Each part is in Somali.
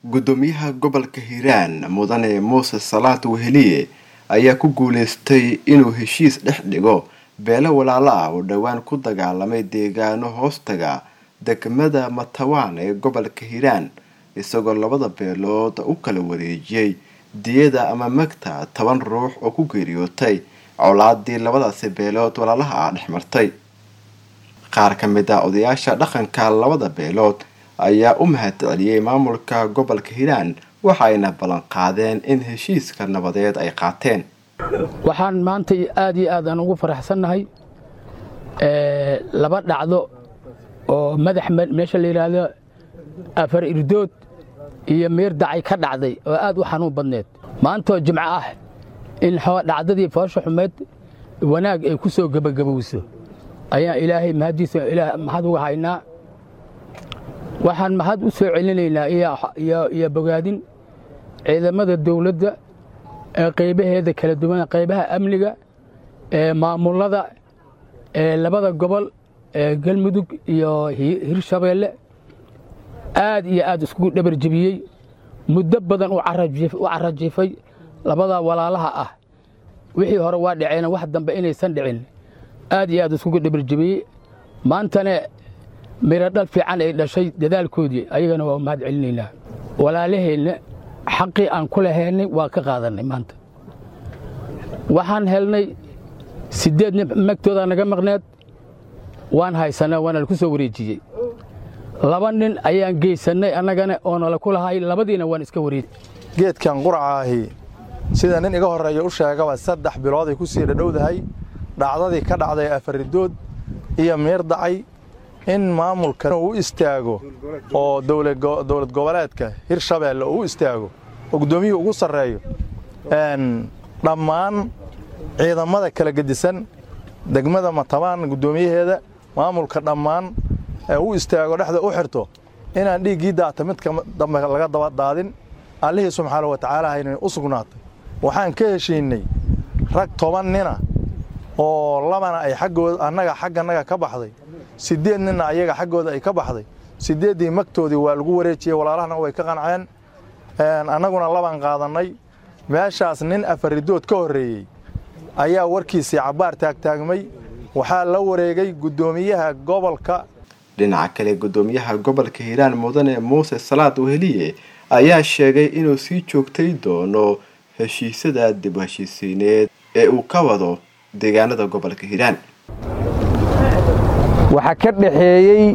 gudoomiyaha gobolka hiiraan mudane muuse salaad weheliye ayaa ku guuleystay inuu heshiis dhex dhigo beelo walaalo ah oo dhowaan ku dagaalamay deegaano hoostaga degmada matawaan ee gobolka hiiraan isagoo labada beelood u kala wareejiyey diyada ama magta toban ruux oo ku geeriyootay colaadii labadaasi beelood walaalaha ah dhex martay qaar ka mid ah odayaasha dhaqanka labada beelood ayaa u mahad celiyey maamulka gobolka hiiraan waxayna ballan qaadeen in heshiiska nabadeed ay qaateen waxaan maanta aad iyo aad aan ugu faraxsannahay laba dhacdo oo madax meesha la yidhaahdo afar irdood iyo miir dacay ka dhacday oo aad u xanuun badneed maantoo jimco ah in dhacdadii foosha xumeed wanaag ay ku soo gebagabowso ayaan ilaahay mahaddiisa mahad uga haynaa waxaan mahad u soo celinaynaa iyo bogaadin ciidamada dawladda ee qaybaheeda kala duwan qaybaha amniga ee maamulada ee labada gobol ee galmudug iyo hirshabeelle aad iyo aad iskugu dhabar jebiyey muddo badan u carajiifay labada walaalaha ah wixii hore waa dhaceen wax dambe inaysan dhicin aad iyo aad iskugu dhabar jebiyey maantana miro dhal fiican ay dhashay dadaalkoodii ayagana waa mahad celinaynaa walaalaheenna xaqii aan ku lahaynay waa ka qaadannay maanta waxaan helnay siddeed nin magtoodaa naga maqneed waan haysanay waana laku soo wareejiyey laba nin ayaan geysannay annagana oo nala ku lahay labadiina waan iska wareej geedkan qurcaahi sida nin iga horreeya u sheegaba saddex bilooday ku sii dhadhowdahay dhacdadii ka dhacday afaridood iyo miir dacay in maamulka uu istaago oo dowlad goboleedka hirshabeelle uu istaago oo guddoomiyuhu ugu sarreeyo dhammaan ciidamada kala gedisan degmada matabaan guddoomiyaheeda maamulka dhammaan ee u istaago dhexda u xirto inaan dhiiggii daata midka dambe laga daba daadin allihii subxaana wa tacaala haynay u sugnaatay waxaan ka heshiinnay rag toban nina oo labana ay xaggooda annaga xaggannaga ka baxday siddeed ninna ayaga xaggooda ay ka baxday siddeeddii magtoodii waa lagu wareejiyey walaalahana way ka qanceen annaguna labaan qaadannay meeshaas nin afaridood ka horreeyey ayaa warkiisii cabbaar taagtaagmay waxaa la wareegay guddoomiyaha gobolka dhinaca kale guddoomiyaha gobolka hiiraan mudane muuse salaad weheliye ayaa sheegay inuu sii joogtay doono heshiisyada dib heshiisiineed ee uu ka wado deegaanada gobolka hiiraan waxaa ka dhaxeeyey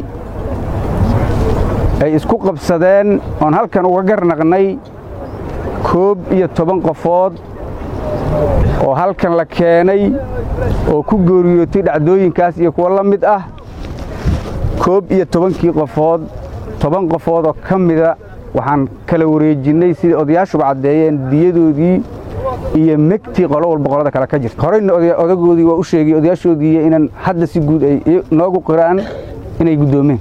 ay isku qabsadeen oon halkan uga garnaqnay koob iyo toban qofood oo halkan la keenay oo ku gooriyootay dhacdooyinkaas iyo kuwo la mid ah koob iyo tobankii qofood toban qofood oo ka mida waxaan kala wareejinnay sidai odayaashuba caddeeyeen diyadoodii iyo megtii qolo walba qolada kale ka jirta horeyna odagoodii waa u sheegay odayaashoodii inaan hadda si guud ay noogu qiraan inay guddoomeen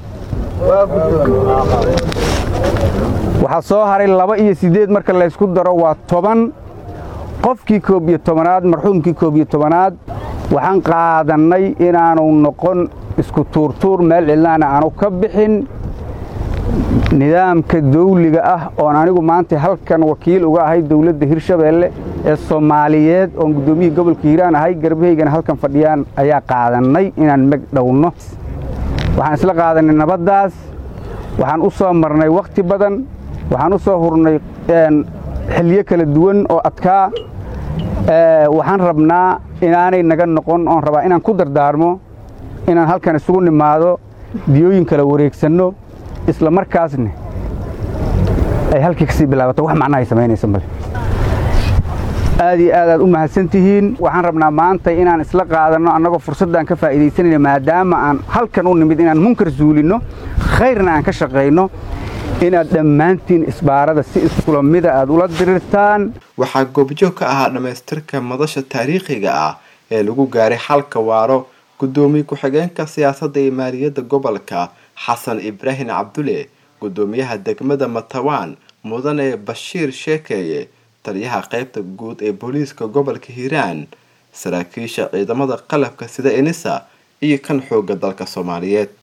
waxaa soo haray laba iyo siddeed marka laysku daro waa toban qofkii koob iyo tobanaad marxuumkii koob iyo tobanaad waxaan qaadannay inaanu noqon isku tuurtuur meel cidlaana aanu ka bixin nidaamka dawliga ah oon anigu maanta halkan wakiil uga ahay dawladda hirshabeelle ee soomaaliyeed oon guddoomiyihii gobolka hiiraan ahay garbahaygana halkan fadhiyaan ayaa qaadannay inaan meg dhowno waxaan isla qaadannay nabaddaas waxaan u soo marnay wakhti badan waxaan u soo hurnay xilyo kala duwan oo adkaa waxaan rabnaa inaanay naga noqon oon rabaa inaan ku dardaarmo inaan halkan isugu nimaado diyooyin kala wareegsanno isla markaasna ay halkii ka sii bilaabato wax macnahay samaynaysa male aad iyo aad aad u mahadsan tihiin waxaan rabnaa maanta inaan isla qaadanno annagoo fursaddan ka faa'iidaysanayna maadaama aan halkan u nimid inaan munkar suulinno khayrna aan ka shaqayno inaad dhammaantiin isbaarada si iskula mida aad ula dirirtaan waxaa goobjoog ka ahaa dhammaystirka madasha taariikhiga ah ee lagu gaaray xalka waaro guddoomiye ku-xigeenka siyaasadda iyo maaliyadda gobolka xasan ibraahim cabdule guddoomiyaha degmada matawaan mudane bashiir sheekeeye taliyaha qaybta guud ee booliiska gobolka hiiraan saraakiisha ciidamada qalabka sida enisa iyo kan xoogga dalka soomaaliyeed